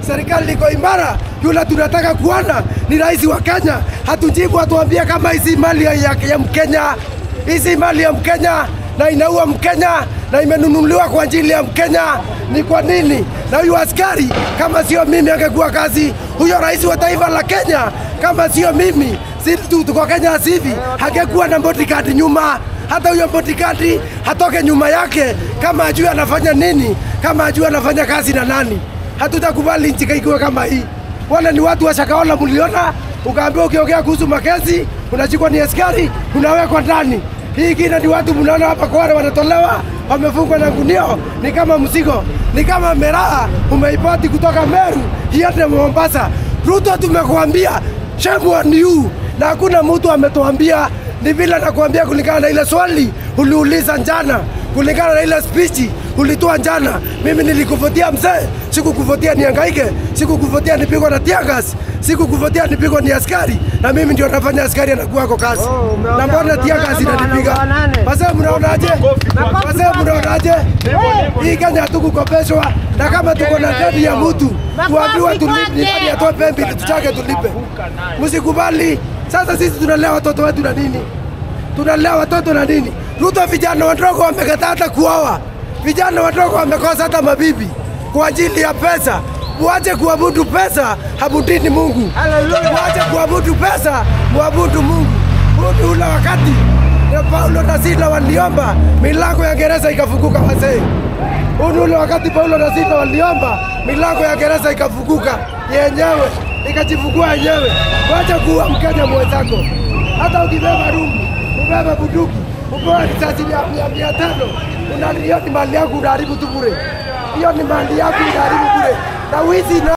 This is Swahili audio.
serikali iko imara. Yule tunataka kuona ni rais wa Kenya, hatujibu atuambie kama hizi mali ya, ya, ya Mkenya, hizi mali ya Mkenya na inaua Mkenya na imenunuliwa kwa ajili ya Mkenya. Ni kwa nini? Na huyu askari kama sio mimi angekuwa kazi, huyo rais wa taifa la Kenya kama sio mimi, si tu tuko Kenya sivi, hangekuwa na bodyguard nyuma. Hata huyo bodyguard hatoke nyuma yake kama ajui anafanya nini, kama ajui anafanya kazi na nani. Hatutakubali nchi ikiwa kama hii. Wale ni watu wa Shakahola, mliona ukaambiwa ukiongea kuhusu makesi unachukua ni askari unawekwa ndani. Hii ingine ni watu mnaona hapa Kwale wanatolewa wamefungwa na gunio, ni kama mzigo, ni kama meraha umeipati kutoka Meru iende Mombasa. Ruto, tumekuambia shame on you, na hakuna mtu ametuambia. Ni vile nakuambia kulingana na ile swali uliuliza jana, kulingana na ile spichi ulitoa jana. Mimi nilikuvutia mzee, sikukuvutia niangaike, sikukuvutia nipigwa na tiagas, sikukuvutia nipigwa ni askari, na mimi ndio nafanya askari anakuwa kwa kazi. Oh, umeongea na mbona kwamba tiagas kwamba inanipiga? wanaongea nane. Wazee mnaonaje? Wazee mnaonaje? Hii Kenya hatukukopeshwa, na kama tuko na deni ya mtu tuambiwe tulipe, nani atoe pembe ili tuchake tulipe. Msikubali. Sasa sisi tunalea watoto wetu na nini? tunalea watoto na nini? Ruto, vijana wadogo wamekataa hata kuoa, vijana wadogo wamekosa hata mabibi kwa ajili ya pesa. Muache kuabudu pesa, abudini Mungu. Muache kuabudu pesa, muabudu Mungu. Huu ni ule wakati na Paulo na Sila waliomba milango ya gereza ikafunguka, wazee. Huu ni ule wakati Paulo na Sila waliomba milango ya gereza ikafunguka yenyewe, ikajifungua yenyewe. Wacha kuwa Mkenya mwenzako, hata ukibeba rungu ubebe bunduki upewe risasi mia mia mia tano una hiyo ni mali yangu unaharibu tu bure, hiyo ni mali yangu unaharibu bure na wizi na